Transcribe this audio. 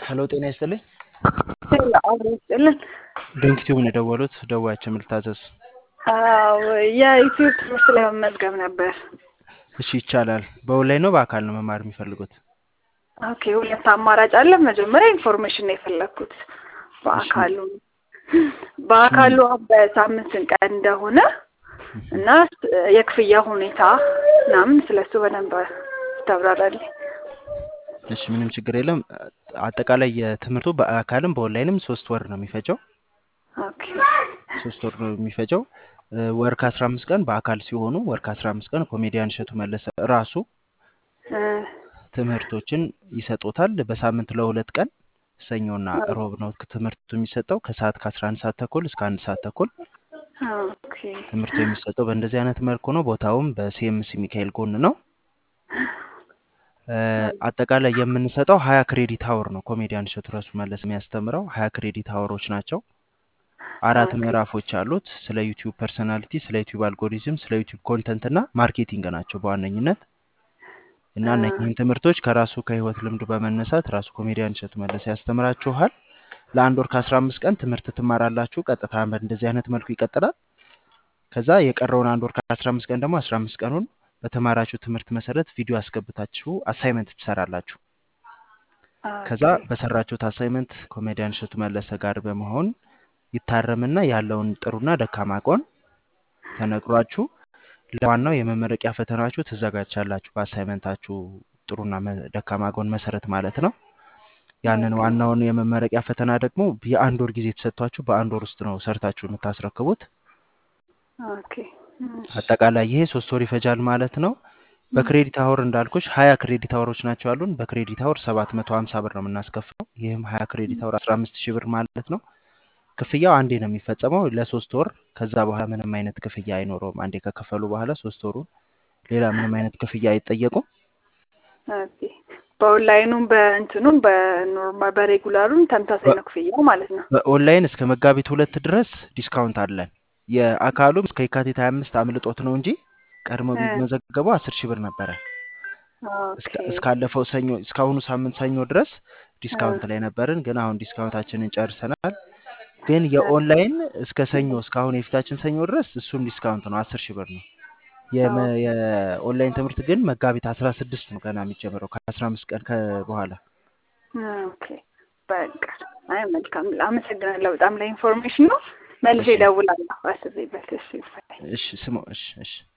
ሄሎ ጤና ይስጥልኝ። አብሮ ይስጥልን። ድንክ ቲዩብ ነው የደወሉት። ደዋያችን ልታዘዝ? አዎ የዩቲዩብ ትምህርት ለመመዝገብ ነበር። እሺ ይቻላል። በኦንላይን ነው በአካል ነው መማር የሚፈልጉት? ኦኬ ሁለት አማራጭ አለ። መጀመሪያ ኢንፎርሜሽን ነው የፈለግኩት በአካሉ በአካሉ በሳምንት ስንት ቀን እንደሆነ እና የክፍያ ሁኔታ ምናምን ስለሱ በደንብ ታብራራለህ። እሺ ምንም ችግር የለም። አጠቃላይ የትምህርቱ በአካልም በኦንላይንም ሶስት ወር ነው የሚፈጀው። ኦኬ ሶስት ወር ነው የሚፈጀው። ወር ከአስራ አምስት ቀን በአካል ሲሆኑ ወር ከአስራ አምስት ቀን ኮሜዲያን እሸቱ መለሰ ራሱ ትምህርቶችን ይሰጡታል። በሳምንት ለሁለት ቀን ሰኞና ሮብ ነው ትምህርቱ የሚሰጠው ከሰዓት ከአስራ አንድ ሰዓት ተኩል እስከ አንድ ሰዓት ተኩል ኦኬ ትምህርቱ የሚሰጠው በእንደዚህ አይነት መልኩ ነው። ቦታውም በሲኤምሲ ሚካኤል ጎን ነው። አጠቃላይ የምንሰጠው ሀያ ክሬዲት አወር ነው። ኮሜዲያን እሸቱ ራሱ መለስ የሚያስተምረው ሀያ ክሬዲት አወሮች ናቸው። አራት ምዕራፎች አሉት። ስለ ዩቲዩብ ፐርሰናሊቲ፣ ስለ ዩቲዩብ አልጎሪዝም፣ ስለ ዩቲዩብ ኮንተንት እና ማርኬቲንግ ናቸው በዋነኝነት እና እነዚህን ትምህርቶች ከራሱ ከህይወት ልምዱ በመነሳት ራሱ ኮሜዲያን እሸቱ መለሰ ያስተምራችኋል። ለአንድ ወር ከአስራ አምስት ቀን ትምህርት ትማራላችሁ። ቀጥታ በእንደዚህ አይነት መልኩ ይቀጥላል። ከዛ የቀረውን አንድ ወር ከአስራ አምስት ቀን ደግሞ አስራ አምስት ቀኑን በተማራችሁ ትምህርት መሰረት ቪዲዮ አስገብታችሁ አሳይመንት ትሰራላችሁ። ከዛ በሰራችሁት አሳይመንት ኮሜዲያን እሸቱ መለሰ ጋር በመሆን ይታረምና ያለውን ጥሩና ደካማ ጎን ተነግሯችሁ ለዋናው የመመረቂያ ፈተናችሁ ትዘጋጃላችሁ። በአሳይመንታችሁ ጥሩና ደካማ ጎን መሰረት ማለት ነው። ያንን ዋናውን የመመረቂያ ፈተና ደግሞ የአንድ ወር ጊዜ ተሰጥቷችሁ በአንድ ወር ውስጥ ነው ሰርታችሁ የምታስረክቡት። ኦኬ አጠቃላይ ይሄ ሶስት ወር ይፈጃል ማለት ነው። በክሬዲት አወር እንዳልኩሽ ሀያ ክሬዲት አወሮች ናቸው ያሉን። በክሬዲት አወር ሰባት መቶ ሀምሳ ብር ነው የምናስከፍለው። ይህም ሀያ ክሬዲት አወር አስራ አምስት ሺህ ብር ማለት ነው። ክፍያው አንዴ ነው የሚፈጸመው ለሶስት ወር። ከዛ በኋላ ምንም አይነት ክፍያ አይኖረውም። አንዴ ከከፈሉ በኋላ ሶስት ወሩ ሌላ ምንም አይነት ክፍያ አይጠየቁም። ኦኬ በኦንላይኑም በእንትኑም በኖርማል በሬጉላሩም ተመሳሳይ ነው ክፍያው ማለት ነው። በኦንላይን እስከ መጋቢት ሁለት ድረስ ዲስካውንት አለን። የአካሉም እስከ የካቲት ሀያ አምስት አምልጦት ነው እንጂ ቀድሞ ቢመዘገበው አስር ሺህ ብር ነበረ። እስካለፈው ሰኞ እስካሁኑ ሳምንት ሰኞ ድረስ ዲስካውንት ላይ ነበርን፣ ግን አሁን ዲስካውንታችንን ጨርሰናል። ግን የኦንላይን እስከ ሰኞ እስካሁን የፊታችን ሰኞ ድረስ እሱም ዲስካውንት ነው፣ አስር ሺህ ብር ነው። የኦንላይን ትምህርት ግን መጋቢት አስራ ስድስት ነው ገና የሚጀምረው ከአስራ አምስት ቀን በኋላ። ኦኬ በቃ አይ መልካም፣ አመሰግናለሁ በጣም ለኢንፎርሜሽኑ። መልሼ እደውላለሁ አስቤበት። እሺ እሺ ስሞ እሺ እሺ